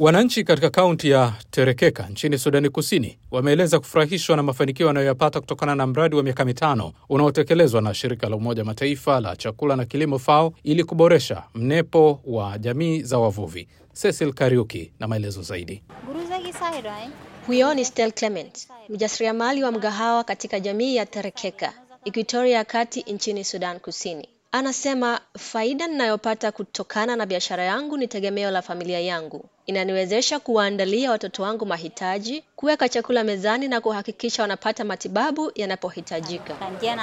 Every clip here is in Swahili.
Wananchi katika kaunti ya Terekeka nchini Sudani Kusini wameeleza kufurahishwa na mafanikio wanayoyapata kutokana na mradi wa miaka mitano unaotekelezwa na shirika la Umoja Mataifa la chakula na kilimo FAO ili kuboresha mnepo wa jamii za wavuvi. Cecil Kariuki na maelezo zaidi. Huyo ni Stel Clement, mjasiriamali wa mgahawa katika jamii ya Terekeka, Equatoria ya Kati nchini Sudan Kusini. Anasema faida ninayopata kutokana na biashara yangu ni tegemeo la familia yangu. Inaniwezesha kuwaandalia watoto wangu mahitaji, kuweka chakula mezani na kuhakikisha wanapata matibabu yanapohitajika.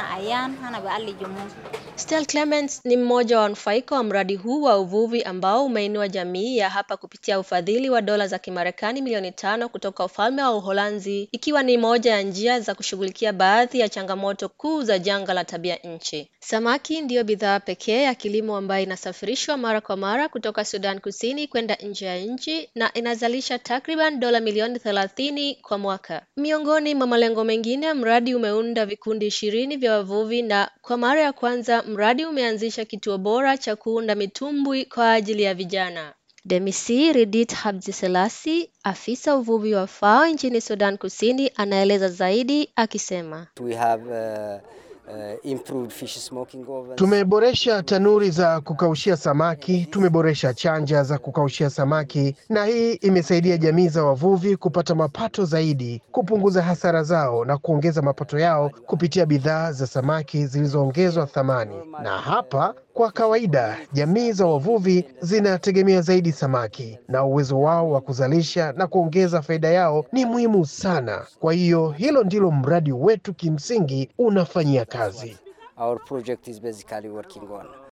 Stel Clements ni mmoja wa wanufaika wa mradi huu wa uvuvi ambao umeinua jamii ya hapa kupitia ufadhili wa dola za Kimarekani milioni tano kutoka ufalme wa Uholanzi, ikiwa ni moja ya njia za kushughulikia baadhi ya changamoto kuu za janga la tabia nchi. Samaki ndiyo bidhaa pekee ya kilimo ambayo inasafirishwa mara kwa mara kutoka Sudan Kusini kwenda nje ya nchi na inazalisha takriban dola milioni thelathini kwa mwaka. Miongoni mwa malengo mengine, mradi umeunda vikundi ishirini vya wavuvi na kwa mara ya kwanza mradi umeanzisha kituo bora cha kuunda mitumbwi kwa ajili ya vijana. Demisi Ridit Habjiselasi, afisa uvuvi wa FAO nchini Sudan Kusini, anaeleza zaidi akisema, We have, uh, uh, improved fish smoking ovens. Tumeboresha tanuri za kukaushia samaki, tumeboresha chanja za kukaushia samaki, na hii imesaidia jamii za wavuvi kupata mapato zaidi, kupunguza hasara zao na kuongeza mapato yao kupitia bidhaa za samaki zilizoongezwa thamani. Na hapa kwa kawaida jamii za wavuvi zinategemea zaidi samaki, na uwezo wao wa kuzalisha na kuongeza faida yao ni muhimu sana. Kwa hiyo hilo ndilo mradi wetu kimsingi unafanyia kazi. Our project is basically working on.